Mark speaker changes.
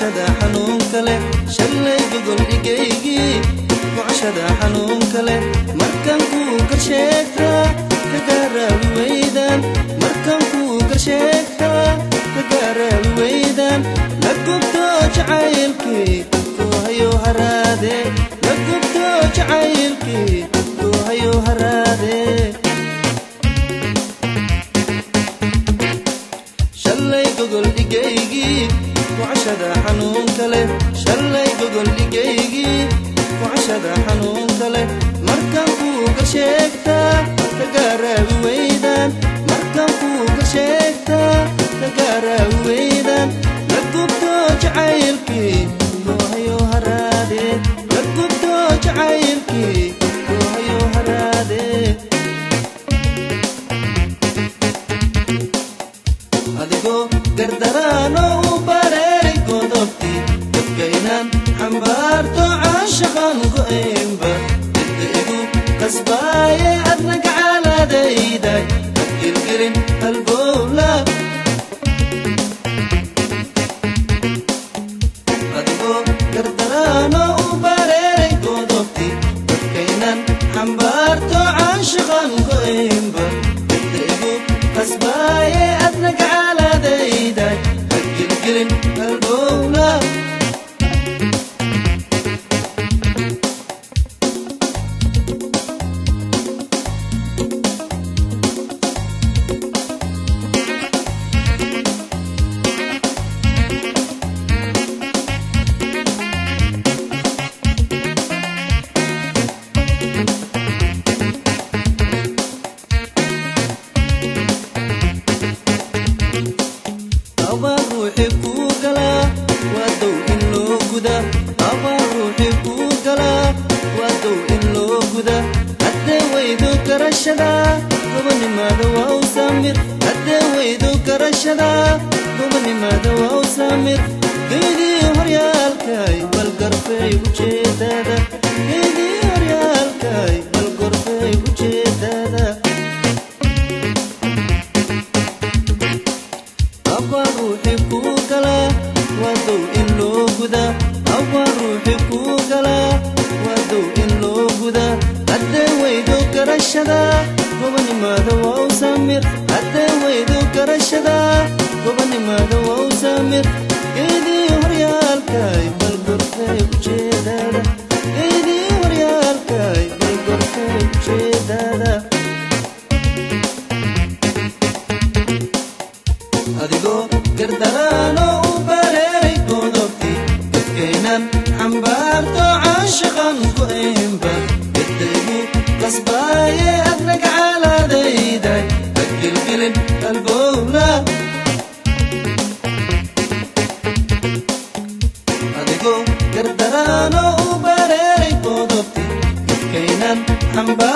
Speaker 1: gocashada xanuunka leh shalay gogol dhigaygii gocashada xanuunka leh markan kuu garsheegtaa ka gaaraabi weydaan markan kuu garsheegtaa ka gaaraabi weydaan la gubto jacaylkii kuu hayo haraade la gubto jacaylkii kuu hayo haraade shalay gogol dhigaygii gocashada xanuunka leh shalay gogol dhigaygii gocashada xanuunka leh markan kuu garsheegtaa ka gaaraabi weydaan markan kuu garsheegtaa ka gaaraabi weydaan la gubto jacaylkii kuu hayo haraade la gubto jacaylkii kuu hayo haraade adigoo gardaraano u bareeray godobtii dadkaynaan xambaarto caashaqan go'aynba cidda igu qasbaaye adna gacaaladayday hadgilgelin halbowla adigoo gardaraano u bareeray godobtii dadkaynaan xambaarto caashaqan go'aynba cidda igu qasbaaye adna gacaaladayday hadgilgelin halbowla abaa ruuxi kuu galaa waa dow in loo guda abaa ruuxi kuu galaa waa dow in loo guda haddee weydu garashada gobonimaada waa u saamir haddee weydu garashada gobonimaada waa u saamir geydii horyaalkay bal garfay ujeedada geydii horyaalkay bal gorfay ujeedada abaa ruuxi kuu galaa waa dow in loo guda abaa ruuxi kuu galaa waa dow in loo guda haddee weydu garashada gobonimaada waa u saamir haddee weydu garashada gobonimaada waa u saamir geydii horyaalkay bal gorfay ujeedada geydii horyaalkay bal gorfay ujeedada adigoo gardaraano u bareeray godobtii dadkaynan xambaarto caashaqan go'aynba cidaygu qasbaaye adna gacaaladayday hadgilgilin halbowla adigoo gardaraano u bareeray godobtii dadkaynan xambaar